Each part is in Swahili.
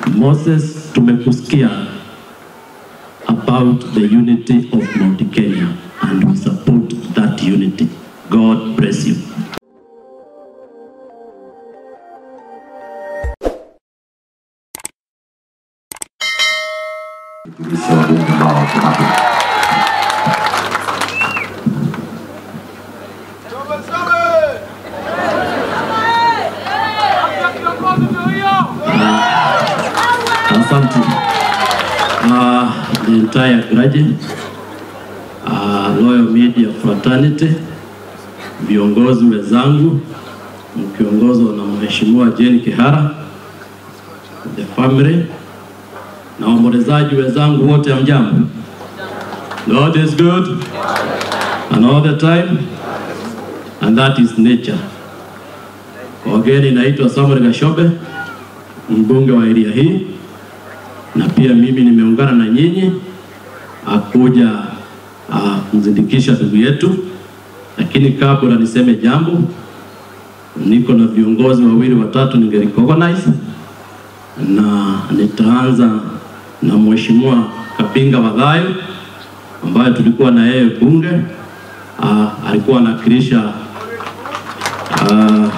Moses, tumekusikia about the unity of Mount Kenya and we support that unity. God bless you. Tulizo wabunge ambao wako hapa. Asante. Uh, the entire graduate, uh, Loyal Media Fraternity, viongozi wenzangu mkiongozwa na Mheshimiwa Jane Kihara, the family na waombolezaji wenzangu wote, hamjambo? God is good and all the time and that is nature. Kwa wageni, naitwa Samuel Gashobe, mbunge wa area hii na pia mimi nimeungana na nyinyi akuja uh, kumzindikisha ndugu yetu, lakini kabla niseme jambo, niko na viongozi wawili watatu ninge recognize na nitaanza na Mheshimiwa Kapinga Wadhayo ambaye tulikuwa na yeye bunge uh, alikuwa anawakilisha uh,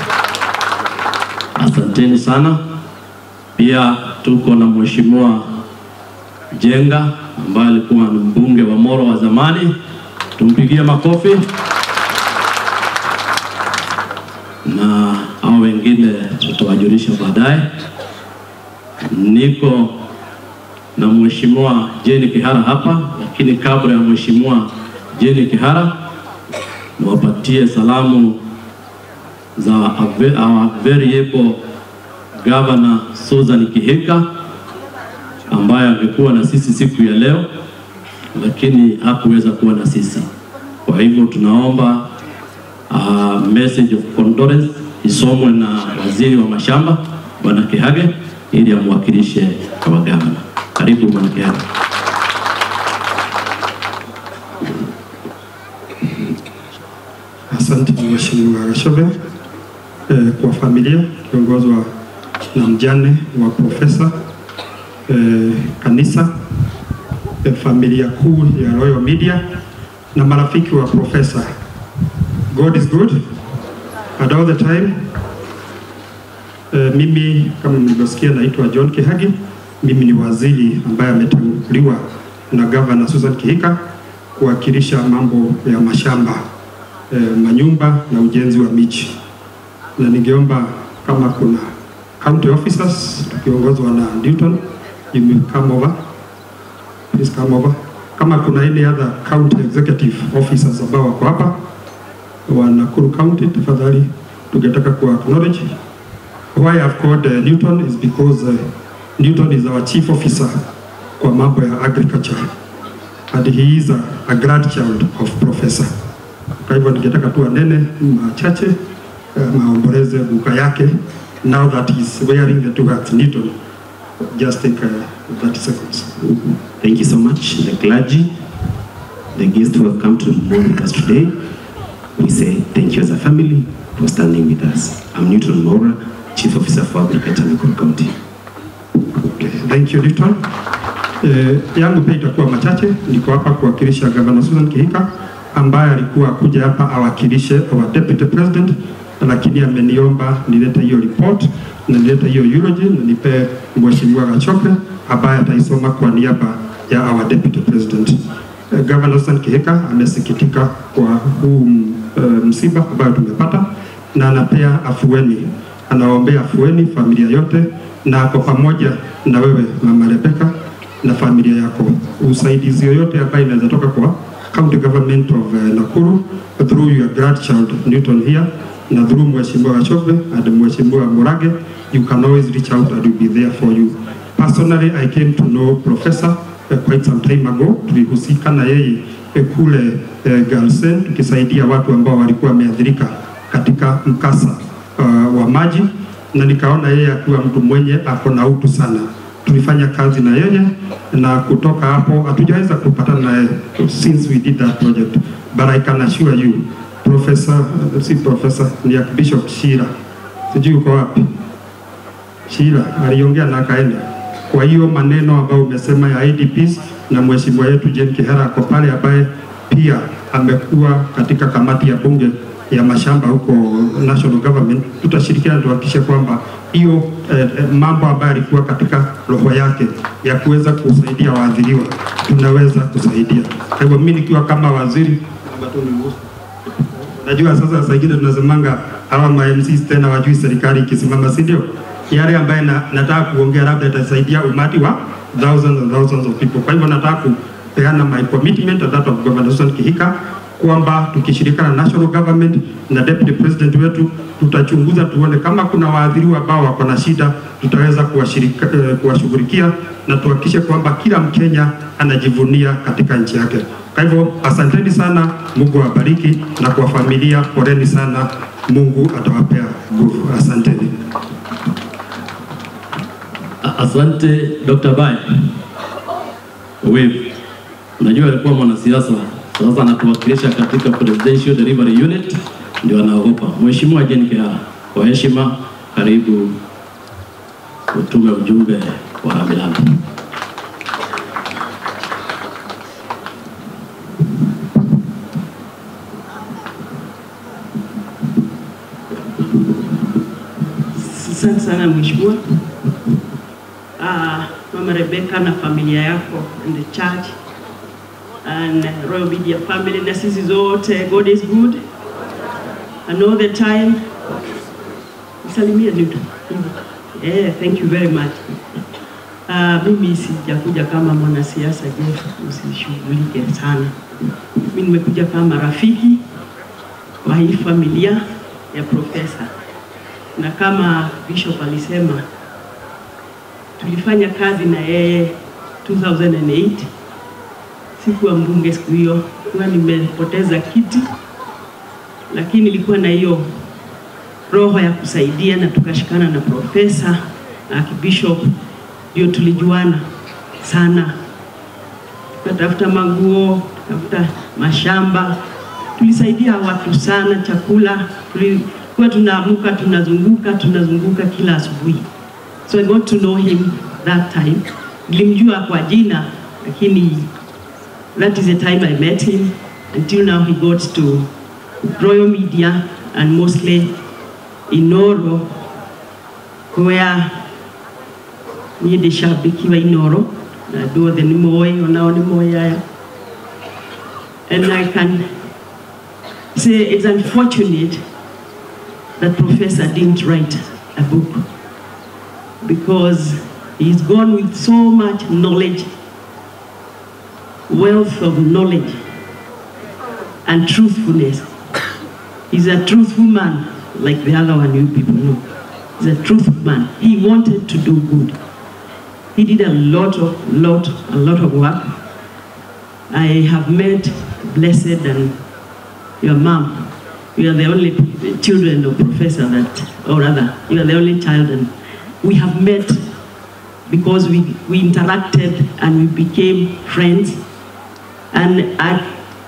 asanteni sana. Pia tuko na Mheshimiwa Jenga ambaye alikuwa ni mbunge wa Moro wa zamani, tumpigie makofi. Na hao wengine tutawajulisha baadaye. Niko na Mheshimiwa Jane Kihara hapa, lakini kabla ya Mheshimiwa Jane Kihara niwapatie salamu za our very able Governor Susan Kihika ambaye angekuwa na sisi siku ya leo, lakini hakuweza kuwa na sisi. Kwa hivyo tunaomba uh, message of condolence isomwe na waziri wa mashamba Bwana Kihage ili amwakilishe kwa gavana. Karibu Bwana Kihage. Asante Mheshimiwa Gashobe. Eh, kwa familia kiongozwa na mjane wa profesa eh, kanisa eh, familia kuu ya Royal Media na marafiki wa profesa. God is good and all the time. Eh, mimi kama mlivyosikia naitwa John Kihagi. Mimi ni waziri ambaye ametanguliwa na Governor Susan Kihika kuwakilisha mambo ya mashamba eh, manyumba na ujenzi wa miji, na ningeomba kama kuna county officers tukiongozwa na Newton, you may come over. Please come over. Kama kuna any other county executive officers ambao wako hapa wa Nakuru County, tafadhali tungetaka ku acknowledge. Why I've called uh, Newton is because uh, Newton is our chief officer kwa mambo ya agriculture and he is a, a grandchild of professor. Kwa hivyo ningetaka tu anene machache uh, maomboleze guka yake now that he's wearing the two hats. Newton, just take uh, 30 seconds. Thank you so much, the clergy, the guests who have come to mourn with us today. We say thank you as a family for standing with us. I'm Newton Mora, Chief Officer for Agriculture, Nakuru County. Okay, thank you Newton. Eh, yangu pia itakuwa machache. Niko hapa kuwakilisha Governor Susan Kihika ambaye alikuwa kuja hapa awakilishe our deputy president, lakini ameniomba nilete hiyo report na nilete hiyo eulogy na nipe Mheshimiwa Gachope ambaye ataisoma kwa niaba ya our deputy president. Eh, Governor Susan Kihika amesikitika kwa huu uh, msiba ambayo tumepata na anapea afueni, anaombea afueni familia yote na ako pamoja na wewe Mama Rebecca na familia yako. Usaidizi yoyote ambayo inaweza toka kwa county government of uh, Nakuru through your grandchild Newton here na through Mheshimiwa Gachobe and Mheshimiwa Murage, you can always reach out and we'll be there for you. Personally, I came to know Professor uh, quite some time ago. Tulihusika na yeye eh, kule eh, Galsen tukisaidia watu ambao walikuwa wameathirika katika mkasa uh, wa maji, na nikaona yeye akiwa mtu mwenye ako na utu sana. Tulifanya kazi na yeye na kutoka hapo hatujaweza kupatana naye since we did that project, but I can assure you Professor, uh, si professor, ni Archbishop Shira, sijui uko wapi Shila aliongea na akaenda. Kwa hiyo maneno ambayo umesema ya IDPs na mheshimiwa yetu Jane Kihara ako pale, ambaye pia amekuwa katika kamati ya bunge ya mashamba huko national government, tutashirikiana tuhakikishe kwamba hiyo eh, eh, mambo ambayo alikuwa katika roho yake ya kuweza kusaidia waathiriwa tunaweza kusaidia. Kwa hivyo mimi nikiwa kama waziri Najua sasa saa ingine tunasemanga hawa ma MCs tena wajui serikali ikisimama, si ndio? Yale ambaye na, nataka kuongea labda itasaidia umati wa thousands and thousands of people. Kwa hivyo nataka kupeana my commitment and that of Governor Susan Kihika kwamba tukishirikana na national government na deputy president wetu tutachunguza tuone kama kuna waathiriwa ambao wako na shida, tutaweza kuwashirika- eh, kuwashughulikia na tuhakikishe kwamba kila Mkenya anajivunia katika nchi yake. Kwa hivyo asanteni sana, Mungu awabariki, na kwa familia poleni sana, Mungu atawapea nguvu. Asanteni. A- Asante Dr. Bai. Wewe unajua alikuwa mwanasiasa, sasa anatuwakilisha katika Presidential Delivery Unit, ndio anaogopa. Mheshimiwa Jane Kihara, kwa heshima, karibu utume ujumbe wa rambirambi. Asante sana mheshimiwa. Uh, Mama Rebecca na familia yako and the church and Royal Media family na sisi zote, God is good and all the time. Salimia Newton. Yeah, thank you very much. Uh, mimi sijakuja kama mwanasiasa Jeff, usishughulike sana. Mimi nimekuja kama rafiki wa hii familia ya profesa na kama Bishop alisema tulifanya kazi na yeye 2008. Sikuwa mbunge siku hiyo, kuwa nimepoteza kiti, lakini ilikuwa na hiyo roho ya kusaidia, na tukashikana na profesa na Archbishop, ndio tulijuana sana, tukatafuta manguo, tukatafuta mashamba, tulisaidia watu sana, chakula tulikuwa tunaamuka, tunazunguka tunazunguka kila asubuhi. So I got to know him that time. Nilimjua kwa jina lakini that is the time I met him until now he got to Royal Media and mostly in Noro where niĩ ndĩ shabiki wa Inoro na andũ othe nĩ moĩ onao nĩ moĩ aya and I can say it's unfortunate that Professor didn't write a book because he's gone with so much knowledge, wealth of knowledge, and truthfulness. He's a truthful man, like the other one you people know. He's a truthful man. He wanted to do good. He did a lot of, lot, a lot of work. I have met Blessed and your mom. You are the only children of professor that, or rather, you are the only child, and we have met because we, we interacted and we became friends. And I,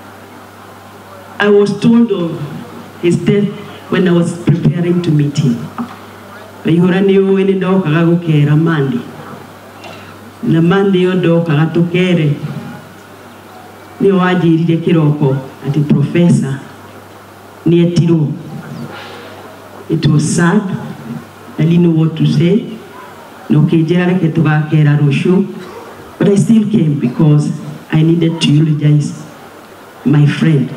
I was told of his death when I was preparing to meet him. Waihũra nĩ ũĩ nĩ ndokaga gũkera Mandi na Mandi ĩyo ndokaga tũkere nĩ wanjĩrire kĩroko atĩ professor nĩ etirwo it was sad I didn't know what to say na ũkĩnjĩra reke tũgakera rũciũ but I still came because I needed to eulogize my friend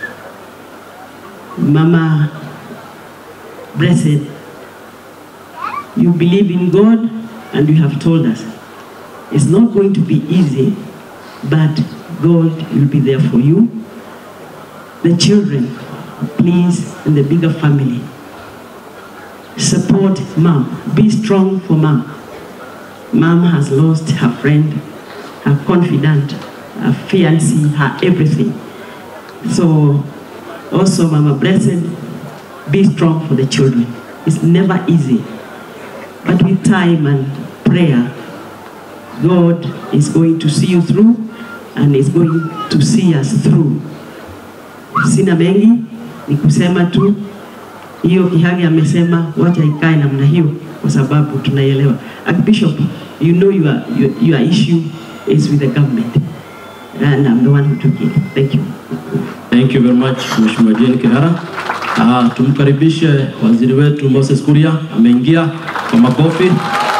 Mama Blessed you believe in God and you have told us it's not going to be easy but God will be there for you the children please and the bigger family support mom be strong for mom mom has lost her friend her confidant her fiancé her everything so also mama blessed be strong for the children it's never easy but with time and prayer god is going to see you through and is going to see us through sina mengi ni kusema tu hiyo Kihagi amesema wacha ikae namna hiyo, kwa sababu tunaielewa. Archbishop, you know your, your, your issue is with the government and I'm the one who took it. Thank you. Thank you very much Mheshimiwa Jane Kihara. Ah, tumkaribishe waziri wetu Moses Kuria, ameingia kwa makofi.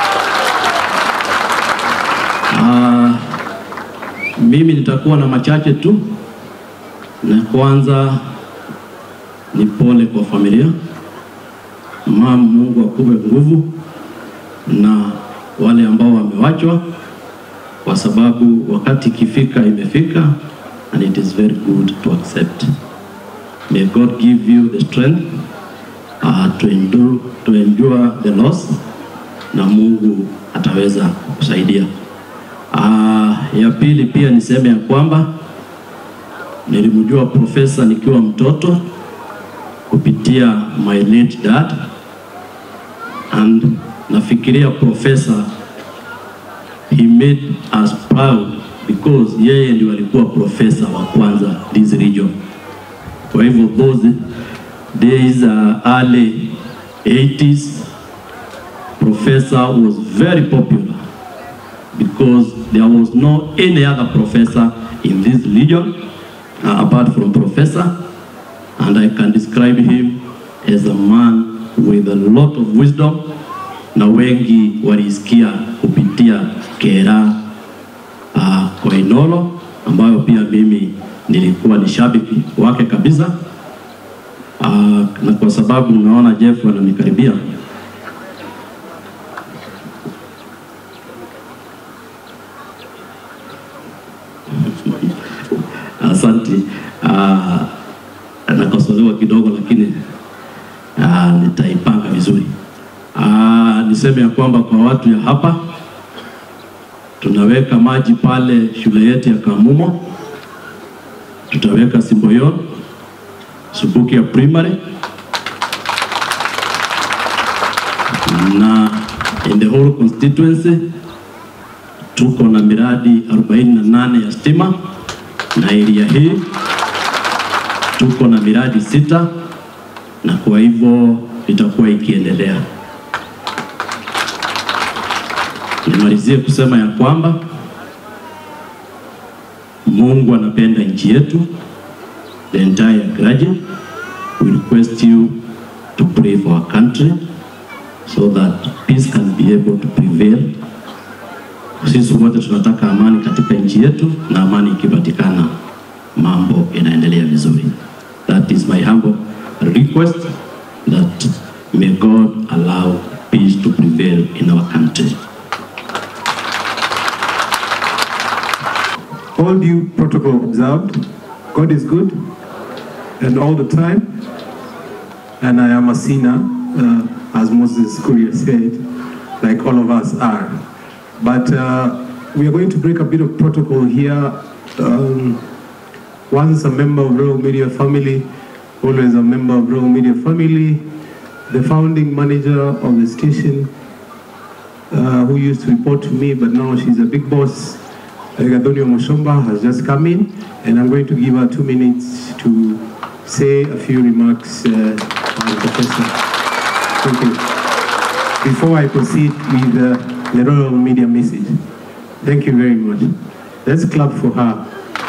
Ah, mimi nitakuwa na machache tu, na kwanza ni pole kwa familia. Mama, Mungu akupe nguvu na wale ambao wamewachwa, kwa sababu wakati ikifika imefika, and it is very good to accept. May God give you the strength uh, to endure, to endure the loss, na Mungu ataweza kusaidia. Uh, ya pili pia niseme ya kwamba nilimjua profesa nikiwa mtoto kupitia my late dad and nafikiria profesa he made us proud because yeye ndio alikuwa profesa wa kwanza this region. Kwa hivyo those days uh, early 80s professor was very popular because there was no any other professor in this region uh, apart from professor and I can describe him as a man with a lot of wisdom na wengi walisikia kupitia Kera uh, Koinolo ambayo pia mimi nilikuwa ni shabiki wake kabisa. Uh, na kwa sababu naona Jeff ananikaribia Asante. Uh, nakosolewa kidogo lakini uh, nitaipanga vizuri. Uh, niseme ya kwamba kwa watu ya hapa tunaweka maji pale shule yetu ya Kamumo, tutaweka Simboyon, Subuki ya primary na in the whole constituency tuko na miradi 48 ya stima na area hii tuko na miradi sita, na kwa hivyo itakuwa ikiendelea. Nimalizie kusema ya kwamba Mungu anapenda nchi yetu. The entire graduate we request you to pray for our country so that peace can be able to prevail. Sisi wote tunataka amani katika nchi yetu, na amani ikipatikana mambo inaendelea vizuri. That is my humble request that may God allow peace to prevail in our country. All due protocol observed. God is good and all the time. And I am a sinner, uh, as Moses Kuria said, like all of us are. But uh, we are going to break a bit of protocol here. Um, once a member of Royal Media family, always a member of Royal Media family, the founding manager of the station, uh, who used to report to me, but now she's a big boss. Gadonio Moshomba has just come in, and I'm going to give her two minutes to say a few remarks uh, on the professor. Thank you. Before I proceed with uh, the Royal Media message. Thank you very much. Let's clap for her.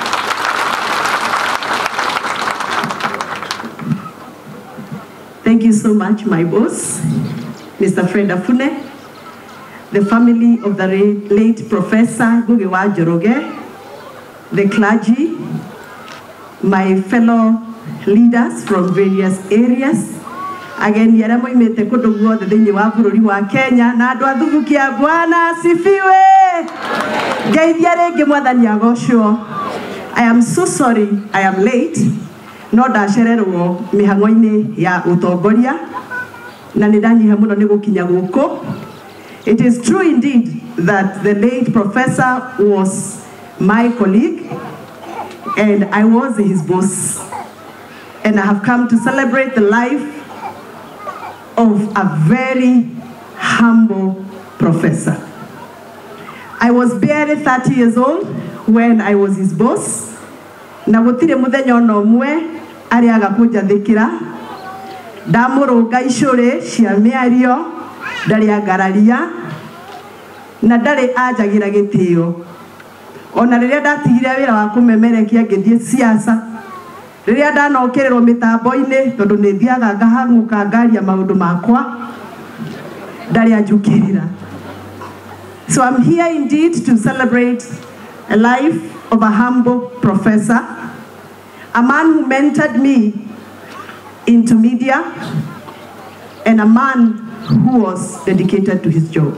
Thank you so much, my boss, Mr. Fred Afune, the family of the ra- late Professor Gugewa Joroge, the clergy, my fellow leaders from various areas, ageni arĩa moimĩte kũndũ guothe thĩinĩ wa bũrũri wa Kenya na andũ a thubukia Bwana asifiwe. Ngeithia rĩngĩ mwathani agocwo. I am so sorry I am late no ndacererwo mĩhang'o-inĩ ya ũtongoria na nĩ ndanyiha mũno nĩ gũkinya gũkũ It is true indeed that the late professor was my colleague and I was his boss. And I have come to celebrate the life of a very humble professor. I was barely 30 years old when I was his boss. Na gũtirĩ mũthenya ona ũmwe arĩaga kũnjathĩkĩra ndamũrũnga icũrĩ cia mĩario ndarĩ angararia na ndarĩ anjagira gĩtĩo ona rĩrĩa ndatigire wĩra wa kũmemerekia ngĩthiĩ siasa rĩrĩa ndanokĩrĩrwo mĩtambo-inĩ tondũ nĩ thiaga ngahang'ũka ngaria maũndũ makwa ndarĩ anjũkĩrĩra So I'm here indeed to celebrate a life of a humble professor, a man who mentored me into media, and a man who was dedicated to his job.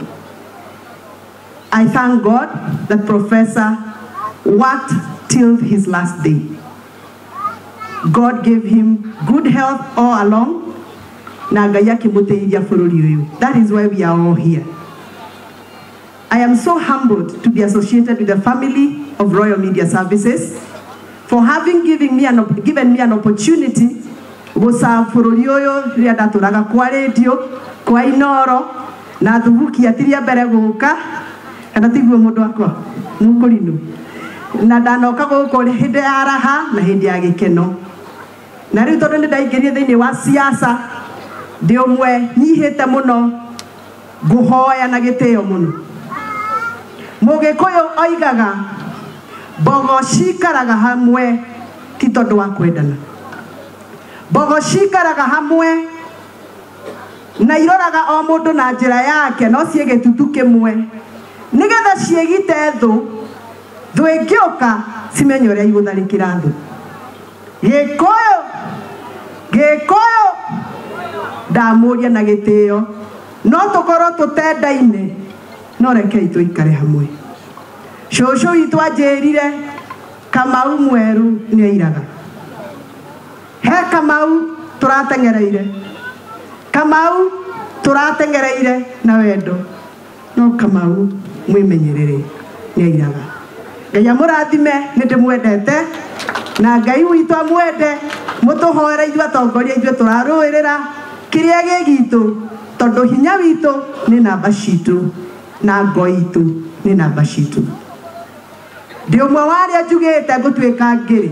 I thank God that Professor worked till his last day. God gave him good health all along. na Ngai akĩmũteithia bũrũri ũyũ. That is why we are all here. I am so humbled to be associated with the family of Royal Media Services for having given me an, op- given me an opportunity gũcaa bũrũri ũyũ rĩrĩa ndatũraga kwa rĩndiũ kwa inoro na thubuki atiria mbere gũka kana tiguo mũndũ wakwa mũkũrinũ na ndanoka gũkũ hĩndĩ ya raha na hĩndĩ ya gĩkeno na rĩu tondũ nĩ ndaingĩrire thĩinĩ wa siasa ndĩ ũmwe nyihĩte mũno ngũhoya na gĩtĩo mũno mũgĩkũyũ oigaga mbogo cikaraga hamwe ti tondũ wa kwendana mbogo cikaraga hamwe na iroraga o mũndũ na njĩra yake no ciĩ gĩtutu kĩmwe nĩgetha ciĩgite thũ thũ ĩngĩũka cimenye ũrĩa igũtharĩkĩra thũ gĩkũyũ gĩkũyũ ndamũria na gĩtĩo no tũkorwo tũtendaine no rekei tũikare hamwe cũcũ witũ anjĩrire kamau mweru nĩ airaga he kamau tũrateng'ereire kamau tũrateng'ereire na wendo no kamau mwĩmenyerere nĩ airaga ngai amũrathime nĩ ndĩmwendete na ngai witũ amwende mũtũhoere ithuĩ atongoria ithuĩ tũrarũĩrĩra kĩrĩa gĩ gitũ tondũ hinya witũ nĩ namba citũ na ngo itũ nĩ namba citũ ndĩ ũmwe wa arĩa njugĩte ngũtuĩka ngĩrĩ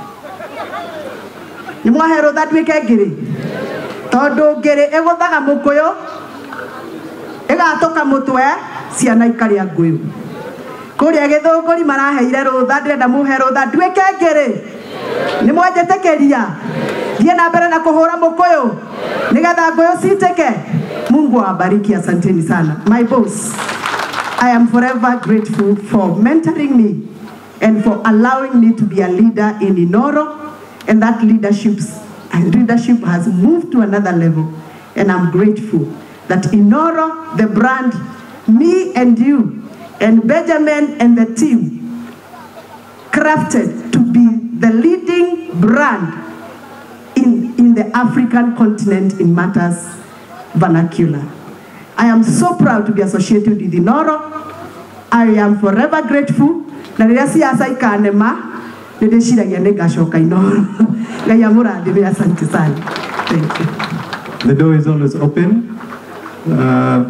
nĩ mwahe rũtha nduĩke ngĩrĩ tondũ ngĩrĩ ĩgũthaga mũkũyũ ĩgatũka mũtwe ciana ikarĩa ngũyũ kũrĩa gĩthũngũri maraheire rũtha ndĩrenda mũhe rũtha nduĩke ngĩrĩ nĩ mwanjĩtĩkĩria thiĩ na mbere na kũhũra mũkũyũ nĩgetha ngũyũ citĩke mungu awabariki asanteni sana my boss i am forever grateful for mentoring me and for allowing me to be a leader in inoro and that leadership's leadership has moved to another level and i'm grateful that inoro the brand me and you and benjamin and the team crafted to be the leading brand in, in the African continent in matters vernacular. I am so proud to be associated with Inoro. I am forever grateful. Na rĩrĩa siasa ikanema, nĩ ndĩciragia nĩ ngacoka Inoro. Ngai amũrathime, asante sana. Thank you. The door is always open. Uh,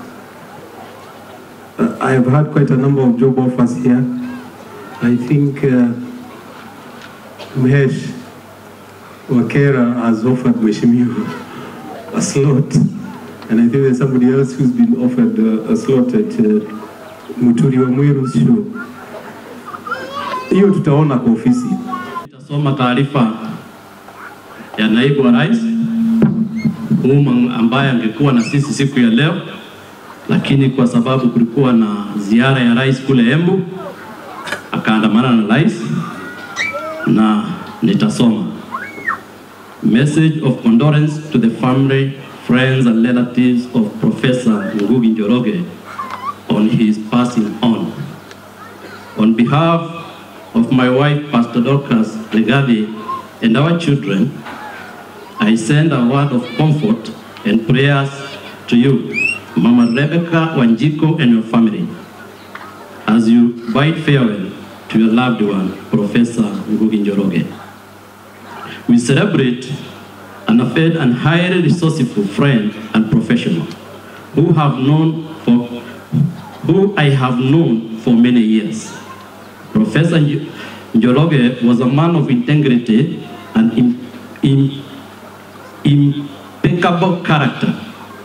I have had quite a number of job offers here. I think uh, Mhesh Wakera has offered Mheshimiwa a slot. And I think there's somebody else who's been offered uh, a slot at uh, Muturi wa Mwiru's show. Hiyo tutaona kwa ofisi. Nitasoma taarifa ya naibu wa rais Uma ambaye angekuwa na sisi siku ya leo, lakini kwa sababu kulikuwa na ziara ya rais kule Embu, akaandamana na rais na nitasoma. Message of condolence to the family, friends and relatives of Professor Ngugi Njoroge on his passing on. On behalf of my wife, Pastor Dorcas Legadi, and our children, I send a word of comfort and prayers to you, Mama Rebecca Wanjiko and your family, as you bid farewell to your loved one, Professor Ngugi Njoroge. We celebrate an affair and highly resourceful friend and professional who have known for who I have known for many years. Professor Nj- Njoroge was a man of integrity and im- im- impeccable character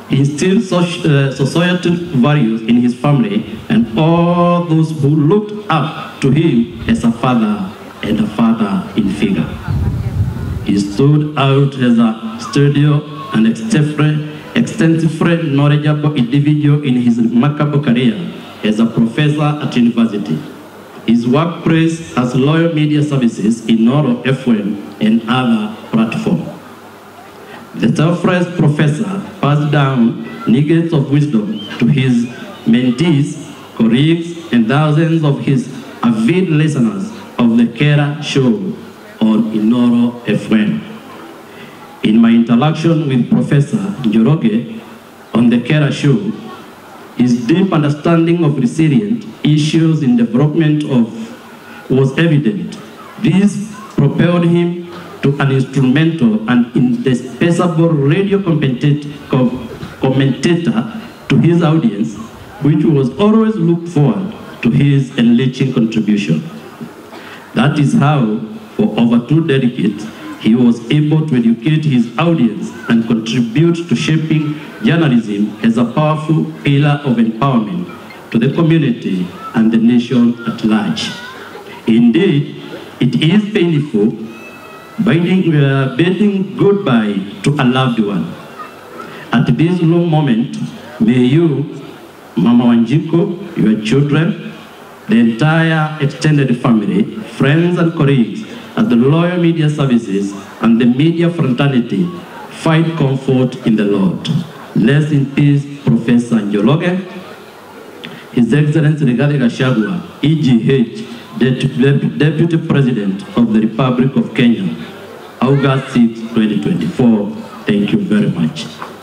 He instilled soci- uh, societal values in his family and all those who looked up to him as a father and a father in figure. He stood out as a studio and extensively, extensively knowledgeable individual in his remarkable career as a professor at university. His workplace has loyal media services in Noro FM and other platforms. The selfless professor passed down nuggets of wisdom to his mentees, colleagues, and thousands of his avid listeners of the Kera Show on Inoro FM. In my interaction with Professor Njoroge on the Kera Show, his deep understanding of resilient issues in development of was evident. This propelled him to an instrumental and indispensable radio commentat- com- commentator to his audience, which was always looked forward to his enriching contribution. That is how, for over two decades, he was able to educate his audience and contribute to shaping journalism as a powerful pillar of empowerment to the community and the nation at large. Indeed, it is painful bidding, uh, bidding goodbye to a loved one. At this low moment, may you, Mama Wanjiko, your children, the entire extended family, friends and colleagues at the Loyal Media Services and the media fraternity find comfort in the Lord. Rest in peace, Professor Njologe, His Excellency Rigathi Gachagua, EGH, Dep- Deputy President of the Republic of Kenya, August 6, 2024. Thank you very much.